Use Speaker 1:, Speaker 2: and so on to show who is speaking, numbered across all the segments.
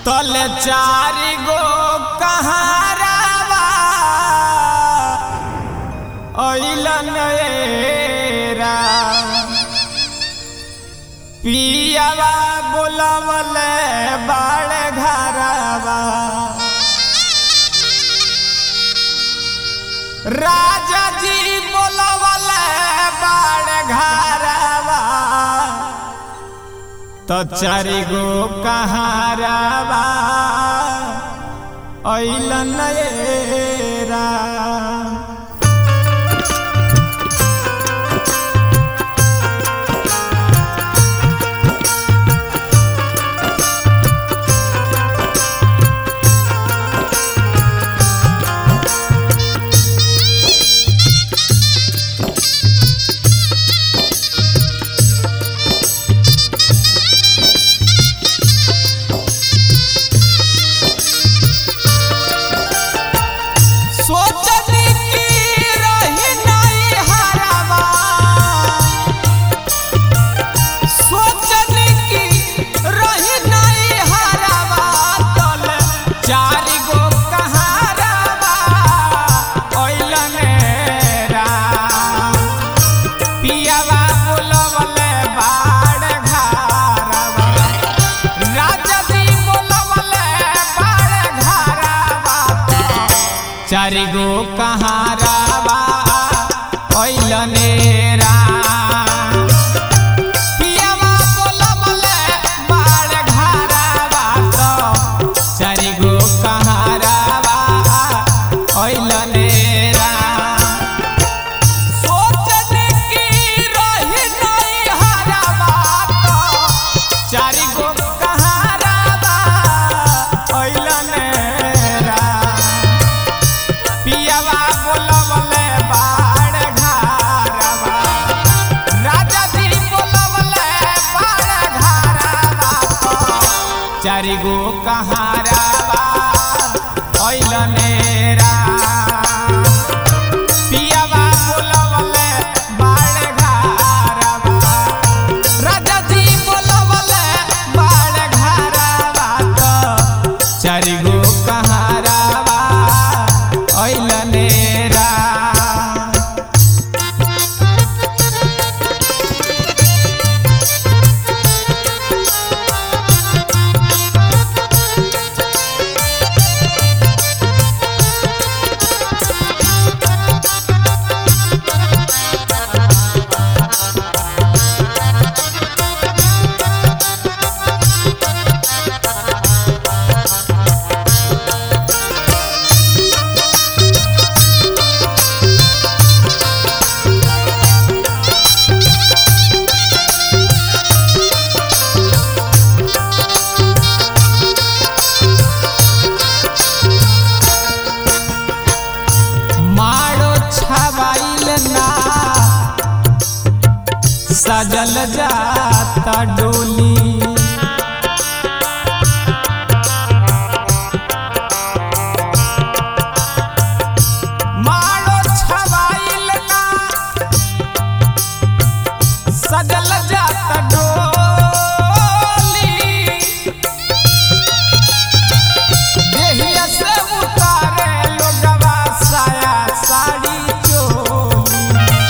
Speaker 1: तल चारि गो कहारावा अइलन एरा पियावा बोलवले बाड़ घरावा राजा जी बोलवले बाड़ घरावा तो चारि गो कहारावा अइलन एरा सोचनी की रही नहीं हरावा सोचनी की रही नहीं हरावा तल चारि गो कहारावा ओइलन रा पियावा बोलवले बाड़ घारावा राजा जी बोलवले बाड़ घारावा चारि गो कहारावा ओइलने रा पियावा बोलवले बाड़ घारावा तो चारि गो कहारावा ओइलने रा सोचने की रही नहीं हरावा तो चारि गो कहारावा ओइलने रा पियावा बोलवले बाड़ घारावा राजा जी बोलवले बाड़ घारावा चारि गो कहारावा ओइलने रा पियावा बोलवले बाड़ घारावा राजा जी बोलवले बाड़ घारावा तो चारि गो कहारावा ओइलने रा मारो छवाइल ना सजल जाता डोली मारो छवाइल ना सजल जाता डोली देहिया से उतारे लोगवा साया साड़ी चोली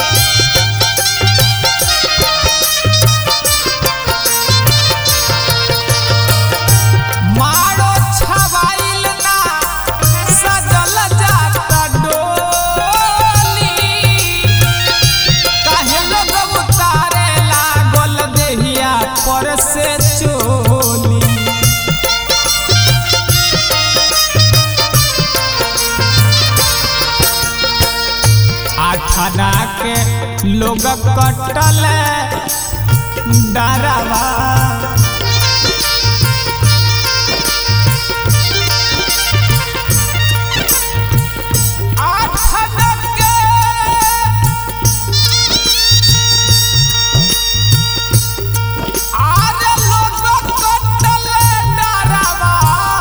Speaker 1: मारो छवाइल ना सजल जाता डोली काहे लोग उतारे लागल देहिया पर से चोली आठाना के लोग कटल डरावा आठाना के आज लोग कटल डरावा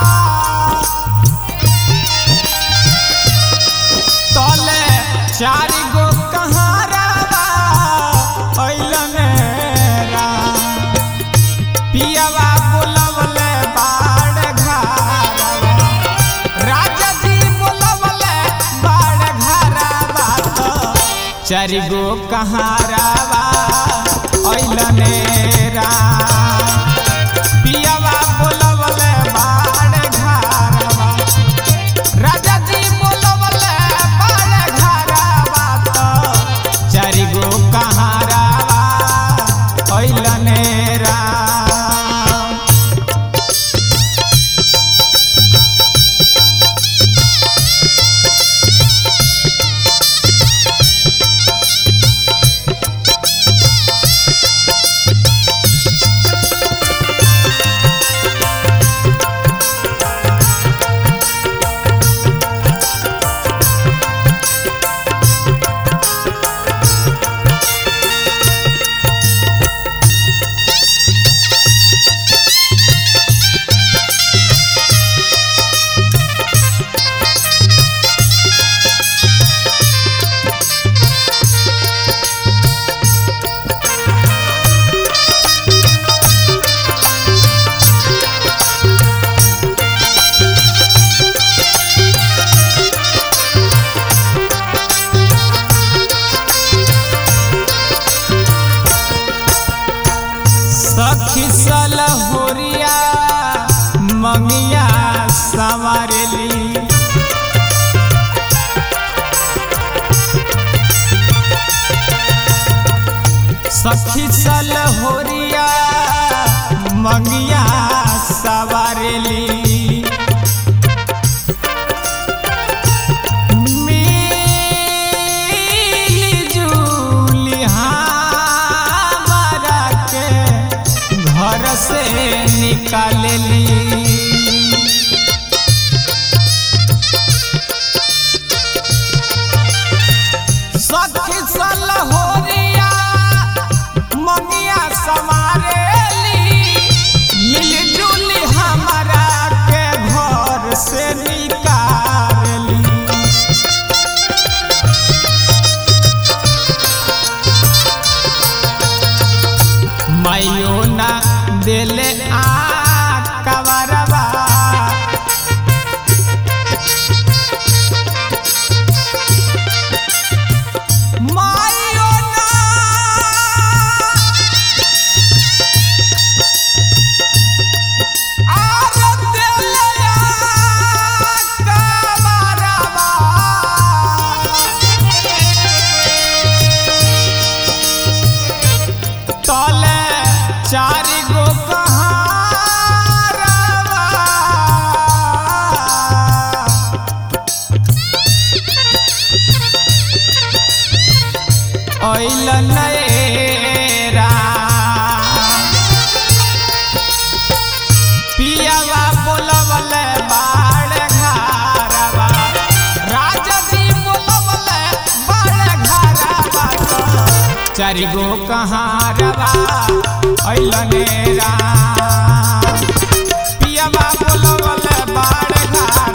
Speaker 1: तले चारि गो कहारावा अइलन रा पियावा बोलवले बाड़ घा चारि गो कहारावा अइलने राम पियावा बोलवले बाड़ घारावा राजा जी बोलवले बाड़ घारावा तो चारि गो कहारावा अइलने राम सखी सलहोरिया मंगिया संवारेली सखी सलहोरिया मंगिया सवारेली मिली जुली हमरा के घर से निकालली सखी सलहोरिया मंगिया समारेली मिलजुली हमरा के घर से निकालली माइयो ना देले आ कवरवा माइयो ना आर देले आ कवरवा तले चारि गो कहारवा अइल नएरा पियावा बोलवले बाड़ घारवा राजा जी बोलवले बाड़ घारवा चारि गो कहारवा अइल नेरा पियावा बोलवले बाड़ घारवा